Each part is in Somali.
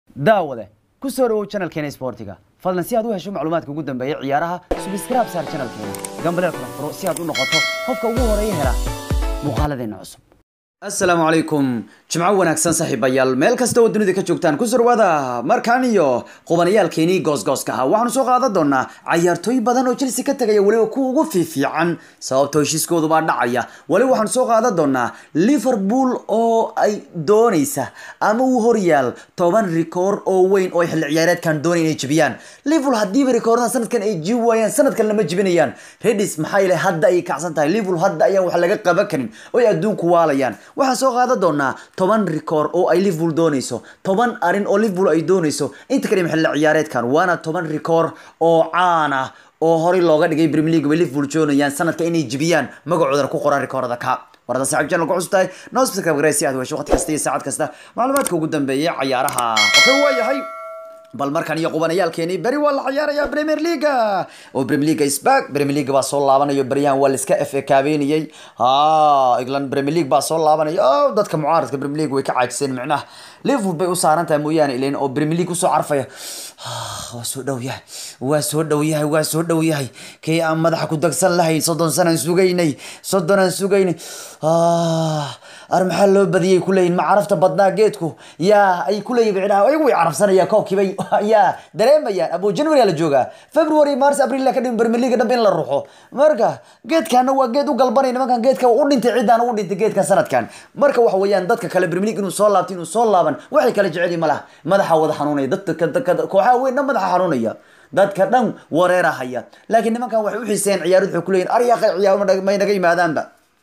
daawade ku soo dhawow channelkeena isboortiga fadlan si aad u hesho macluumaadka ugu dambeeya ciyaaraha subscribe saar channelkeena gambaleel kala furo si aad u noqoto qofka ugu horeeya hela muuqaaladeena cusub asalaamu calaykum jimco wanaagsan saaxiibayaal meel kasta oo dunida ka joogtaan ku surwaada markaan iyo qubanayaalkeenii goosgooska ahaa waxaanu soo qaadan doonaa cayaartooy badan oo chelsea ka tagaya weliba kuwa ugu fiifiican sababtoo heshiiskoodu baa dhacaya weliba waxaanu soo qaadan doonaa liverpool oo ay doonaysa ama uu horyaal toban rikoor oo weyn oo ay xilli ciyaareedkan doonay inay jebiyaan liverpool haddiiba rikoorada sanadkan ay jibi waayaan sanadkan lama jebinayaan redis maxaa yeele hadda ayay kacsan tahay liverpool hadda ayaan wax laga qaban karin oo ay adduunku waalayaan waxaan soo qaadan doonaa toban rikoor oo ay liverpool doonayso toban arin oo liverpool ay doonayso inta kadhim xilli ciyaareedkan waana toban rikoor oo caan ah oo horey looga dhigay premier league bay liverpool joonayaan sanadka inay jibiyaan magacoodana ku qoran rikoorada ka warada saaxiib channel ku cusub tahay noo subscribe garee si aad u hesho waqti kasta iyo saacad kasta macluumaadka ugu dambeeya cayaaraha okay waa yahay bal markan iyo qubanayaalkeeni beri waa la ciyaaraya premier leaga oo premier leaga isback premier league baa soo laabanayo beryahan waa laiska f kaabeynayay ha england premier league baa soo laabanaya o dadka mucaaradka premier league way ka caajiseen micnaha liverpool bay u saaran tahay mooyaane ilan oo premier league usoo carfaya waa soo dhow yahay waa soo dhow yahay waa soo dhow yahay kii aan madaxa ku dagsan lahayn soddon sanaan sugaynay soddon aan sugaynay ar maxaa loo badiyay kuleeyihin ma carafta badnaa geedku yaa ay kuleeyihin micnaha ayagu way carafsanayaan koobkiibay yaa dareemayaan abo january la joogaa february mars april ka dhimin premier league dhanba in la ruxo marka geedkana waa geed u galbanay nimankan geedka u dhintay ciddaan u dhintay geedkan sanadkan marka waxa weeyaan dadka kale premier league inuu soo laabto inuu soo laaban waxay kala jecel yihin malaha madaxa wada xanuunaya dadka kooxaha weyn dhan madaxa xanuunaya dadka dhan wareerahaya laakiin nimankan waxay u xiiseen ciyaarad waxay kuleeyihin aryaqa ciyaar may naga yimaadaanba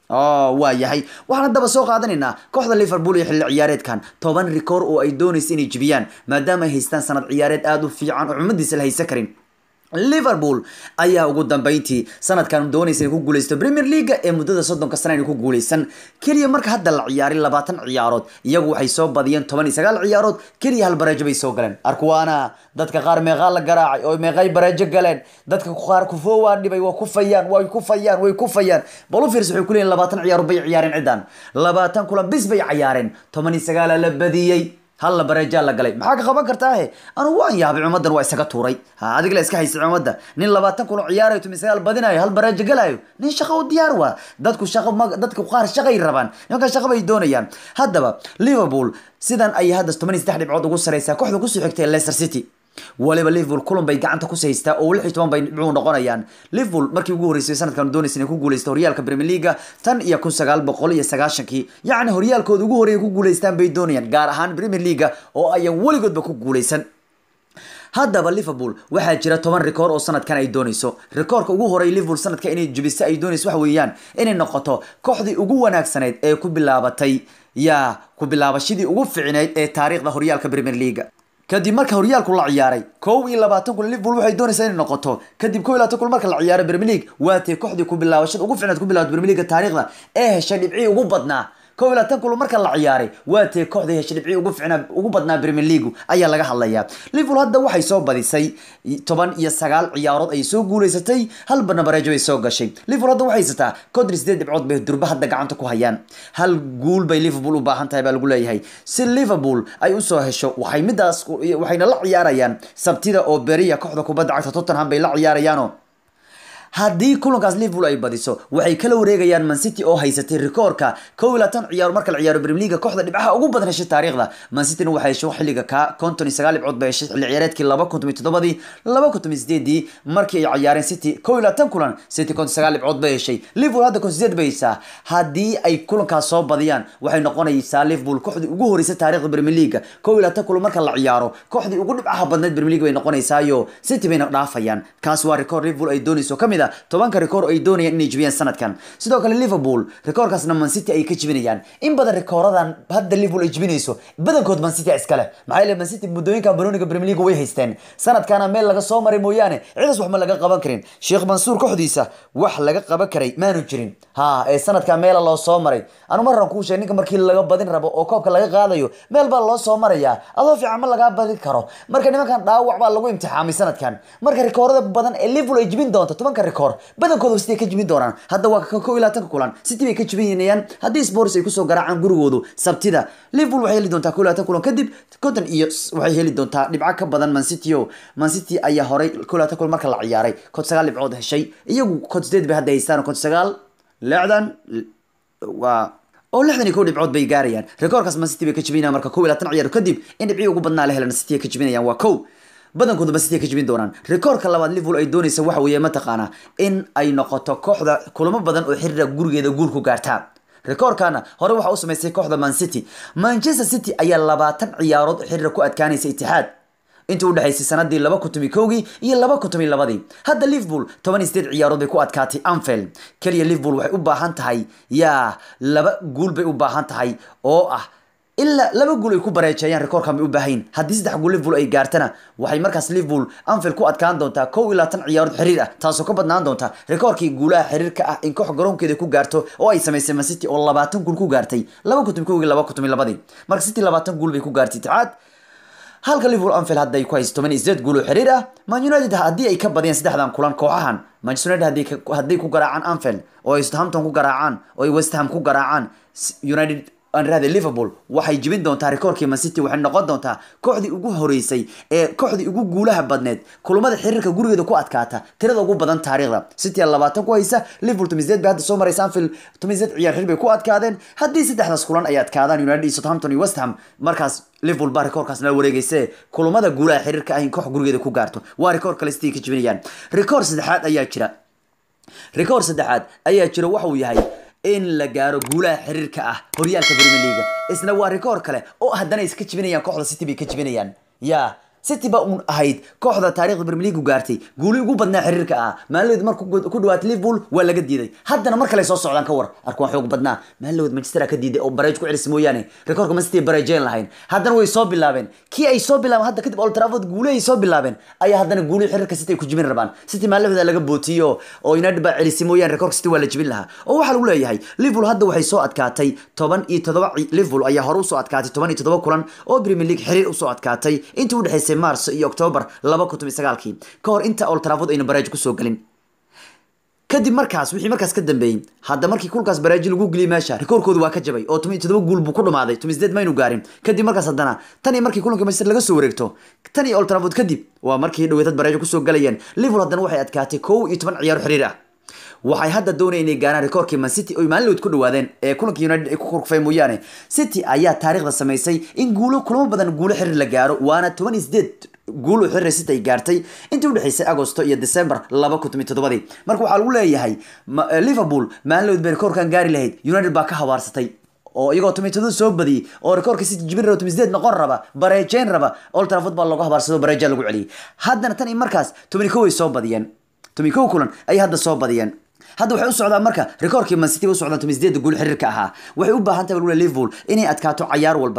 waa yahay waxaan haddaba soo qaadanaynaa kooxda liverpool iyo xilli ciyaareedkan toban rikoor oo ay doonaysa inay jibiyaan maadaama ay haystaan sanad ciyaareed aada u fiican oo cumadiisa la haysan karin liverpool ayaa ugu dambeyntii sanadkan doonaysa inay ku guuleysto premier leaga ee muddada soddonka sana inay ku guuleysan keliya marka hadda la ciyaaray labaatan ciyaarood iyagu waxay soo badiyeen toban iyo sagaal ciyaarood keliya hal bareejo bay soo galeen arkuwaana dadka qaar meeqaa la garaacay oo meeqay bareejo galeen dadka qaar kufoo waa dhibay waa kufayaan way kufayaan way kufayaan bal u fiirsa waxay kuleeyihin labaatan ciyaarood bay ciyaareen ciddan labaatan kulan bis bay cayaareen toban iyo sagaala la badiyey halla bareejaa la galay maxaa ka qaban kartaahe anugu waan yaabay cumadan waa isaga tuuray ha adig la iska haysay cumadda nin labaatan kulo ciyaarayo tumi sagaal badinayo hal bareejo galayo nin shaqo u diyaar waa dadku shaqo dadku qaar shaqay rabaan nimankan shaqo bay doonayaan haddaba liverpool sidan ayay hadda toban iyo saddex dhibcood ugu sareysaa kooxda kusoo xigtay leicester city waliba liverpool kulan bay gacanta ku haystaa oo lix iyo toban bay dhibcuu noqonayaan liverpool markii ugu horreysay sanadkan doonaysa inay ku guuleysto horyaalka premier leaga tan iyo kun sagaal boqol iyo sagaashankii yacni horyaalkooda ugu horreeya ku guuleystaan bay doonayaan gaar ahaan premier leaga oo ayan weligoodba ku guuleysan haddaba liverpool waxaa jira toban rikoor oo sanadkan ay doonayso rikoorka ugu horey liverpool sanadka inay jubiso ay doonayso waxa weeyaan inay noqoto kooxdii ugu wanaagsanayd ee ku bilaabatay yaa ku bilaabashadii ugu ficinayd ee taariikhda horyaalka premier leaga kadib marka horyaalku la ciyaaray kow iyo labaatan kun liverpool waxay doonaysaa inay noqoto kadib kow iyo labaatan kun marka la ciyaaray premier league waatay kooxdii ku bilaabashada ugu ficnayd ku bilaabatay premier league taariikhda ee heshay dhibcii ugu badnaa kow iyo labaatan kulo marka la ciyaaray waa tee kooxda heshay dhibcii ugu ficnaa ugu badnaa premier league ayaa laga hadlayaa liverpool hadda waxay soo badisay toban iyo sagaal ciyaarood ayay soo guuleysatay hal badna bareejo bay soo gashay liverpool hadda waxay haysataa konton sideed dhibcood bay durba hadda gacanta ku hayaan hal guul bay liverpool u baahan tahay baa lagu leeyahay si liverpool ay usoo hesho waxay midaas waxayna la ciyaarayaan sabtida oo beriya kooxda kubadda cagta tottenham bay la ciyaarayaano haddii kulankaas liverpool ay badiso waxay kala wareegayaan mancity oo haysatay rikoorka kow iyo labaatan ciyaar marka la ciyaaro premier leaga kooxda dhibcaha ugu badan heshay taariikhda mancityna waxay heshay xilliga ka konton iyo sagaal dhibcood bay heshay xilli ciyaareedkii laba kun tomiyo toddobadii laba kun tomiyo sideedii markii ay ciyaareen city kow iyo labaatan kulan city konton sagaal dhibcood bay heshay liverpool hadda konton sideed bay heysaa haddii ay kulankaas soo badiyaan waxay noqonaysaa liverpool kooxdii ugu horreysay taariikhda premier leaga kow iyo labaatan kulan marka la ciyaaro kooxdii ugu dhibcaha badneed premier league bay noqonaysaayo city bayna dhaafayaan kaas waa rikoor liverpool ay doonayso kamid a tobanka rikoor ay doonayaan inay jibiyaan sanadkan sidoo kale liverpool rikoorkaasna mancity ay ka jibinayaan in badan rikooradan hadda liverpool ay jibinayso badankood mancity iskale maxaa yeele mancity muddooyinka baroniga premier league way haysteen sanadkana meel laga soo maray mooyaane cidaas wax ma laga qaban karin sheekh mansuur kooxdiisa wax laga qaban karay maanu jirin ha ee sanadka meela loo soo maray anu marran kuu sheeg ninka markii laga badin rabo oo koobka laga qaadayo meel baa loo soo marayaa adoo fiican ma lagaa badin karo marka nimankan dhaawac baa lagu imtixaamay sanadkan marka rikoorada badan ee liverpool ay jibin doonto tobanka rekoor badankooda city ay ka jibin doonaan hadda waa ka kow iyo labaatanka kulan city bay ka jibinayaan haddii spors ay kusoo garaacaan gurigoodu sabtida liverpool waxay heli doontaa kow iyo labaatan kulan kadib konton iyo waxay heli doontaa dhibco ka badan man city o man city ayaa horay kow iyo labaatan kulan marka la ciyaaray kod sagaal dhibcood heshay iyagu kod sideed bay hadda haystaan kod sagaal lixdan waa oo lixdan iyo kow dhibcood bay gaarayaan rekoorkaas man city bay ka jibinayaan marka kow iyo labaatan ciyaar kadib in dhibcii ugu badnaa la helan city ay ka jibinayaan waa kow badankooda ma city ay ka jibin doonaan rekoorka labaad liverpool ay doonaysa waxa weeye mataqaanaa in ay noqoto kooxda kulamo badan oo xiriira gurigeeda guul ku gaartaa rekoorkana hore waxaa u samaysay kooxda man city manchester city ayaa labaatan ciyaarood oo xiriira ku adkaanaysa itixaad intii udhexaysay sanadii laba kun tomi kowgii iyo laba kun tomi labadii hadda liverpool toban iyo sideed ciyaarood bay ku adkaatay anfield keliya liverpool waxay u baahan tahay yaa laba guul bay u baahan tahay oo ah ilaa laba guul ay ku bareejeeyaan rekoorkan bay u baahayn haddii saddex guul liverpool ay gaartana waxay markaas liverpool anfield ku adkaan doontaa kow iyo labaatan ciyaarood xiriir ah taasoo ka badnaan doonta rekoorkii guulaha xiriirka ah in koox garoonkeeda ku gaarto oo ay samaysay man city oo labaatan guul ku gaartay laba kun tomi kowgii laba kun tomi labadii marka city labaatan guul bay ku gaartay itixaad halka liverpool anfield hadda ay ku hayso toban iyo sideed guul oo xiriir ah man united haddii ay ka badiyaan saddexdan kulan kooxahan manchester united haddii ka- hadday ku garaacaan anfield oo ay southampton ku garaacaan oo ay west ham ku garaacaan S- united aan raade liverpool waxay jibin doontaa rekoorkii man city waxay noqon doontaa kooxdii ugu horeysay ee kooxdii ugu guulaha badneed kulamada xiriirka gurigeeda ku adkaata tirada ugu badan taariikhda city aa labaatan ku haysa liverpool toban iyo sideed bay hadda soo maraysa anfield toban iyo sideed ciyaar xiriir bay ku adkaadeen haddii saddexdaas kulan ay adkaadaan united iyo southampton iyo west ham markaas liverpool baa rekoorkaas nala wareegayse kulamada guulaha xiriirka ah in koox gurigeeda ku gaarto waa rekoor kale city ka jibinayaan rekoor saddexaad ayaa jira rekoor saddexaad ayaa jira waxa uu yahay in la gaaro guulaha xiriirka ah horyaalka premier league isna waa rekoor kale oo haddana iska jibinayaan kooxda city bay ka jibinayaan ya city ba uun ahayd kooxda taariikhda premier league gaartay guuli ugu badnaa xiriirka ah maalidood marka ku dhawaatay liverpool waa laga diiday haddana mar kale soo socdaan ka war arkuwan xoog badnaa maalidood manchester ka diiday oo bareej ku celis mooyaane rekoorka man city bareejeen lahayn haddana way soo bilaabeen kii ay soo bilaabeen hadda kadib old trafford guuli ay soo bilaabeen ayaa haddana guuli xiriirka city ay ku jibin rabaan city maalahooda laga bootiyo oo united baa celisay mooyaane rekoorka city waa la jibin lahaa oo waxaa lagu leeyahay liverpool hadda waxay soo adkaatay toban iyo todoba ci- liverpool ayaa hore usoo adkaatay toban iyo todoba kulan oo premier league xiriir usoo adkaatay intii udhexaysay marso iyo october laba kun toban iyo sagaalkii ka hor inta old trafford ayna bareej kusoo gelin kadib markaas wixii markaas ka dambeeyey hadda markii kulkaas baraaji lagu geliyay meesha rikoorkoodu waa ka jabay oo toban iyo todoba guul buu ku dhamaaday toban iyo sideed maynu gaarin kadib markaas haddana tan iyo markii kulanka manchester laga soo wareegto tan iyo old trafford kadib waa markii dhaweetad baraajo kusoo galayeen liverpool haddana waxay adkaatay kow iyo toban ciyaaro xiriir ah waxay hadda doonayeen inay gaaraan rekoorkii man city oy maalin ku dhawaadeen ee kulanka united ay ku kurkufeen mooyaane city ayaa taariikhda samaysay in guulo kulamo badan guulo xiriir la gaaro waana toban iyo sideed guul u xiriir city ay gaartay intii udhexaysay agosto iyo december laba kun toban todobadii marka waxaa lagu leeyahay ma- eh, liverpool maalin bay rekoorkan gaari lahayd united baa ka habaarsatay oo iyagoo tomitado soo badiyey oo rekoorka city jibin raba tomiseed noqon raba bareejeyn raba old trafford baa looga habaarsado bareeja lagu celiyey haddana tan iyo markaas toban kow ay soo badiyeen toban kow kulan ayay hadda soo badiyeen hadda waxay u socdaan marka rekoorkii man city u socdaan toban sideeda guul xiriirka ahaa waxay u baahan tahay waliba liverpool inay adkaato cayaar walba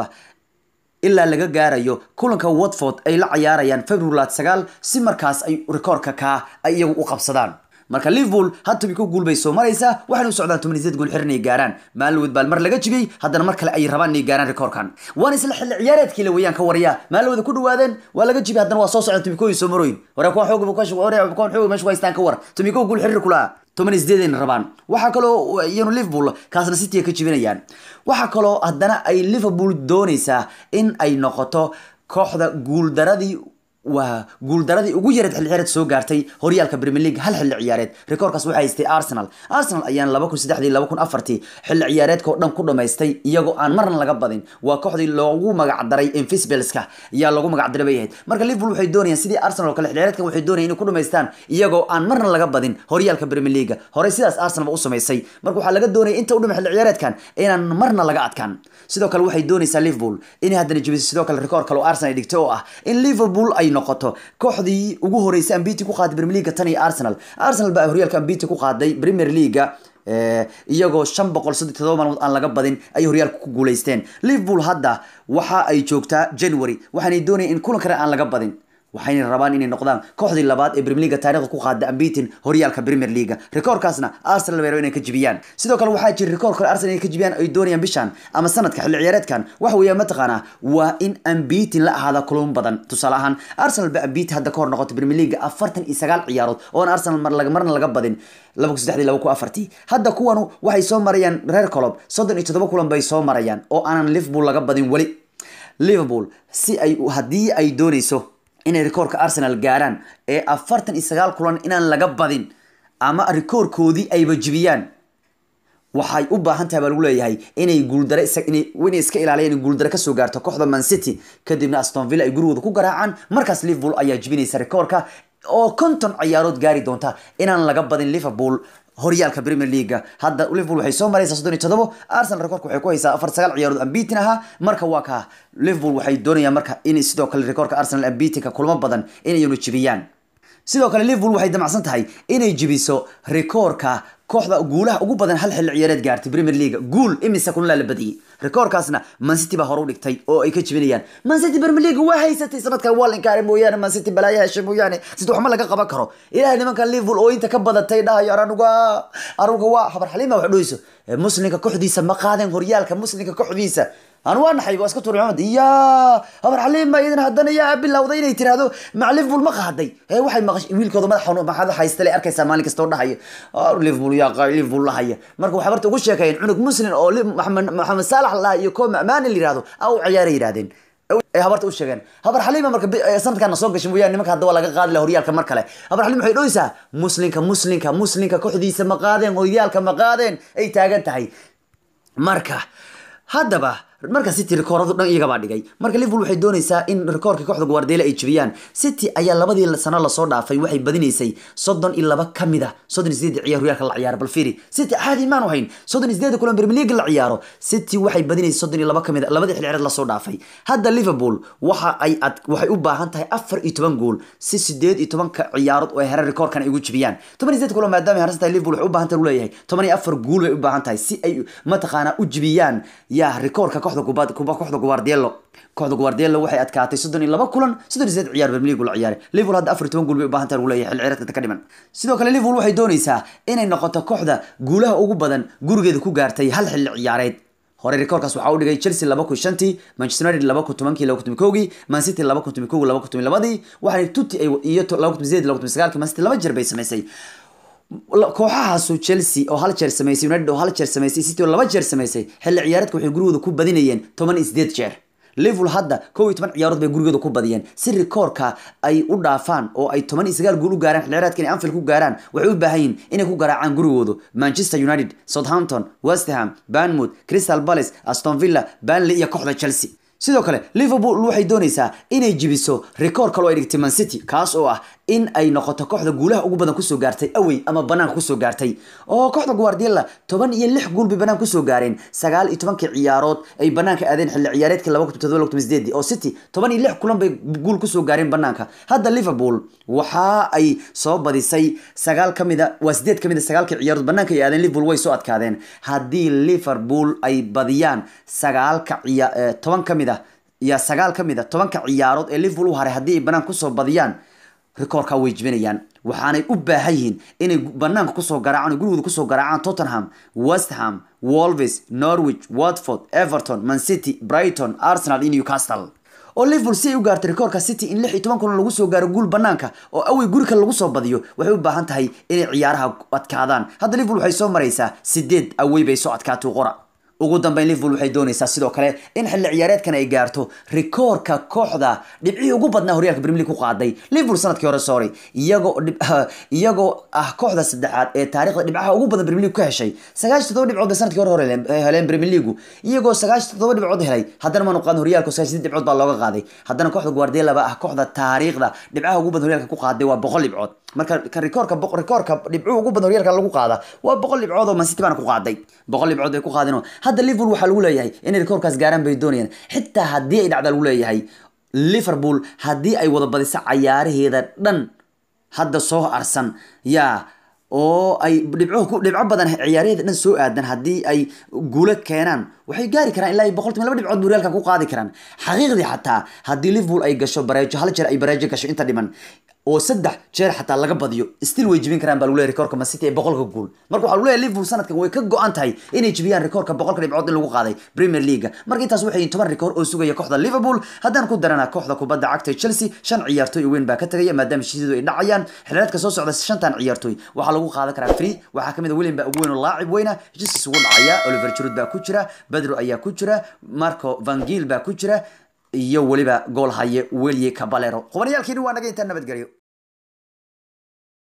ilaa laga gaarayo kulanka watford ay la cayaarayaan february sagaal si markaas ay rekoorka kaa ay iyagu u qabsadaan marka liverpool had toban kow guul bay soo maraysaa waxayna u socdaan toban sideed guul xir inay gaaraan maalin baal mar laga jibiyey haddana mar kale ay rabaan inay gaaraan rekoorkan waana isla xilli ciyaareedkii la weeyaan ka waraya maalin ku dhawaadeen waa laga jibiyey haddana waa soo socdaan toban kow soo marooyin wara kuwan xoog kuwan xoog meesha ku haystaan ka war toban kow guul xiriir kula toban iyo sideedayna rabaan waxaa kaloo iyanu liverpool kaasna city ka jibinayaan waxaa kaloo haddana ay liverpool doonaysaa in ay noqoto kooxda guuldaradii waa guuldaradii ugu yareed xilli ciyaareed soo gaartay horyaalka premier league hal xilli ciyaareed rekoorkaas waxaa haystay arsenal arsenal ayaan laba kun saddexdii laba kun afartii xilli ciyaareedka oo dhan ku dhamaystay iyagoo aan marna laga badin waa kooxdii loogu magacdaray invisibilska ayaa loogu magacdaray bay ahayd marka liverpool waxay doonayaan sidii arsenal oo kale xilli ciyaareedkan waxay doonayaan inay ku dhamaystaan iyagoo aan marna laga badin horyaalka premier league horey sidaas arsenal ba u samaysay marka waxaa laga doonaya inta u dhima xilli ciyaareedkan inaan marna laga adkaan sidoo kale waxay doonaysaa liverpool inay haddana jebiso sidoo kale rekoor kale oo arsenal ay dhigtay oo ah in liverpool ay noqoto kooxdii ugu horeysay ambiti ku qaaday premier league tan iyo arsenal arsenal baa horyaalka ambiti ku qaaday premier league iyagoo shan boqol saddex todoba maalmood aan laga badin ayay horyaalka ku guuleysteen liverpool hadda waxa ay joogtaa january waxaanay doonayeen in kulan kale aan laga badin waxayna rabaan inay noqdaan kooxdii labaad ee Premier League taariikhda ku qaada unbeaten horyaalka Premier League rikoorkaasna Arsenal way rabaan inay ka jibiyaan sidoo kale waxaa jira rikoor kale Arsenal inay ka jibiyaan ay doonayaan bishan ama sanadka xilli ciyaareedkan waxa weeye mataqaana waa in unbeaten la ahaada kulamo badan tusaale ahaan Arsenal ba unbeaten hadda ka hor noqotay Premier League 49 ciyaarood oo aan Arsenal mar laga marna laga badin 2003 hadda kuwanu waxay soo marayaan reer Klopp 37 kulan bay soo marayaan oo aanan Liverpool laga badin wali Liverpool si ay haddii ay doonayso inay rikoorka Arsenal gaaraan ee afartan iyo sagaal kulan inaan laga badin ama rikoorkoodii ayba jibiyaan waxay u baahan tahay baa lagu leeyahay inay guuldare inay iska ilaaliyaan in guuldare kasoo gaarto kooxda Man City kadibna Aston Villa ay gurigooda ku garaacaan markaas Liverpool ayaa jibinaysa rikoorka oo konton ciyaarood gaari doonta inaan laga badin Liverpool horyaalka Premier League hadda Liverpool waxay soo maraysaa 37 Arsenal rekoorka waxay ku haysaa 49 ciyaarood unbeaten aha marka waa ka Liverpool waxay doonayaan marka in sidoo kale rekoorka Arsenal unbeaten ka kulmo badan inay inu jibiyaan sidoo kale Liverpool waxay damacsan tahay inay jibiso rekoorka kooxda guulaha ugu badan hal xilli ciyaareed gaartay Premier League guul imise kun la badiyay rekoorkaasna Man City baa hore u dhigtay oo ay ka jibinayaan Man City Premier League waa haysatay sanadkan waa linkaaray mooyaane Man City balaayo heshay mooyaane sida waxma laga qaban karo ilaahay nimanka Liverpool oo inta ka badatay dhahayo aranuga aruga waa xabar xaliima wax dhooyso muslimka kooxdiisa ma qaadeen horyaalka muslimka kooxdiisa aan waa naxay waa iska tuuray maxamed ya habar xaliima idin haddana yaa bilowday inay tiraahdo mac liverpool ma qaaday ee waxay maqashay wiilkooda madaxa maxaad haysta le arkaysaa maalin kasta oo dhahaya liverpool yaa qaa liverpool lahaya marka waxay barta ugu sheekayeen cunug muslim oo maxamed maxamed saalax laha iyo koo maani la yiraahdo aa u ciyaaray yiraahdeen ee habarta u sheegeen habar xaliima marka sanadkan soo gashay mooyaan nimanka hadda waa laga qaadi laha horyaalka mar kale habar xaliima waxay dhoysaa muslinka muslinka muslinka kooxdiisa ma qaadeen horyaalka ma qaadeen ay taagan tahay marka haddaba marka city rikooradu dhan iyagabaa dhigay marka liverpool waxay doonaysaa in rikoorkii kooxda guardiola ay jebiyaan city ayaa labadii sano lasoo dhaafay waxay badinaysay soddon iyo laba ka mid a soddon iyo sideed ciyaar horyaalka la ciyaaro bal fiiri city caadi maanu hayn soddon iyo sideed kulan premier league la ciyaaro city waxay badinaysay soddon iyo laba ka mid a labadii xilli ciyaareed lasoo dhaafay hadda liverpool waxa ay ad waxay u baahan tahay afar iyo toban gool si sideed iyo tobanka ciyaarood oo ay heran rikoorkan ay ugu jebiyaan toban iyo sideed kulan maadaama ay harsan tahay liverpool waxay u baahan tahay leeyahay toban iyo afar gool bay u baahan tahay si ay mataqaanaa u jebiyaan yaa rikoorka kooxda kubad kuba kooxda Guardiola kooxda Guardiola waxay adkaatay 32 kulan 38 ciyaar Premier League la ciyaaray Liverpool hadda 14 gool bay u baahan tahay lagu leeyahay xil ciyaareedka ka dhiman sidoo kale Liverpool waxay doonaysaa inay noqoto kooxda guulaha ugu badan gurigeeda ku gaartay hal xilli ciyaareed hore rikoorkaas waxaa u dhigay Chelsea 2005 Manchester United 2010 2011 Man City 2011 2012 waxay tuti ay iyo 2008 2009 Man City laba jeer bay sameysay kooxahaasu Chelsea oo hal jeer sameysay United oo hal jeer sameysay City oo laba jeer sameysay xilli ciyaareedka waxay gurigooda ku badinayeen 18 jeer Liverpool hadda 11 ciyaarood bay gurigooda ku badiyeen si rikoorka ay u dhaafaan oo ay 19 gool u gaaraan xilli ciyaareedka inay Anfield ku gaaraan waxay u baahan yihiin inay ku garaacaan gurigooda Manchester United, Southampton, West Ham, Bournemouth, Crystal Palace, Aston Villa, Burnley iyo kooxda Chelsea sidoo kale liverpool waxay doonaysaa inay jibiso rikoor kale oo ay dhigtay man city kaas oo ah in ay noqoto kooxda guulaha ugu badan kusoo gaartay awey ama banaanka kusoo gaartay oo kooxda guardiola toban iyo lix guul bay banaanka kusoo gaareen sagaal iyo tobankii ciyaarood ay banaanka aadeen xilli ciyaareedkii laba kun todoba kun sideedii oo city toban iyo lix kulan bay guul kusoo gaareen banaanka hadda liverpool waxa ay soo badisay sagaal ka mid a waa sideed ka mid a sagaalkii ciyaarood banaanka ay aadeen liverpool way soo adkaadeen haddii liverpool ay badiyaan sagaalka ciya toban ka mid a iyo sagaal ka mid a tobanka ciyaarood ee liverpool u haray haddii ay banaanka kusoo badiyaan rikoorka way jibinayaan waxaanay u baahan yihiin inay banaanka kusoo garaacaan oo gurigooda kusoo garaacaan tottenham west ham wolves norwich watford everton man city brighton arsenal iyo newcastle oo liverpool si ay u gaartay rikoorka city in lix iyo toban kulan lagu soo gaaro guul banaanka oo awey guri kale lagu soo badiyo waxay u baahan tahay inay ciyaaraha adkaadaan hadda liverpool waxay soo maraysaa sideed awey bay soo adkaatay qora ugu dambeyn liverpool waxay doonaysaa sidoo kale in xilli ciyaareedkan ay gaarto rikoorka kooxda dhibcihii ugu badnaa horyaalka premier league ku qaaday liverpool sanadkii hore sorry iyagoo iyagoo ah kooxda saddexaad ee taariikhda dhibcaha ugu badan premier league ka heshay sagaashan todoba dhibcood bay sanadkii hore hore heleen premier league iyagoo sagaashan todoba dhibcood helay haddana maanu qaadin horyaalka sagaashan dhibcood baa looga qaaday haddana kooxda guardiola baa ah kooxda taariikhda dhibcaha ugu badan horyaalka ku qaaday waa boqol dhibcood marka kan rikoorka rikoorka dhibcuhu ugu badan horyaalka lagu qaada waa boqol dhibcood oo man city baana ku qaaday boqol dhibcood bay ku qaadeen hadda liverpool waxaa lagu leeyahay inay rikoorkaas gaaraan bay doonayaan xitaa haddii ay dhacda lagu leeyahay liverpool haddii ay wada badiso cayaaraheeda dhan hadda soo arsan yaa oo ay dhibco ku dhibco badan ciyaaryaheeda dhan soo aadan haddii ay guulo keenaan waxay gaari karaan ilaa boqolkiiba laba dhibcood buu reaalka ku qaadi karaan xaqiiqdii xataa haddii liverpool ay gasho bareejo hal jeer ay bareejo gasho inta dhiman oo saddex jeer xataa laga badiyo still way jibin karaan baa lagu leeyahay rekoorka Man City ee boqolka gool marka waxaa lagu leeyahay Liverpool sanadkan way ka go-an tahay inay jibiyaan rekoorka boqolka dhibcood in lagu qaaday Premier League marka intaas waxay yihiin toban rekoor oo sugaya kooxda Liverpool haddaan ku darana kooxda kubadda cagta ee Chelsea shan ciyaartoy oo weyn baa ka tagaya maadaama heshiisyadu ay dhacayaan xilliyeedka soo socda shantan ciyaartoy waxaa lagu qaadan karaa free waxaa kamid ah William baa ugu weyn oo laacib weyna heshiiskiisa ugu dhacaya Oliver Giroud baa ku jira Pedro ayaa ku jira Marco Van Gaal baa ku jira iyo weliba gool haye Willie Caballero qubaniyaalkiini waa naga intaan nabadgelyo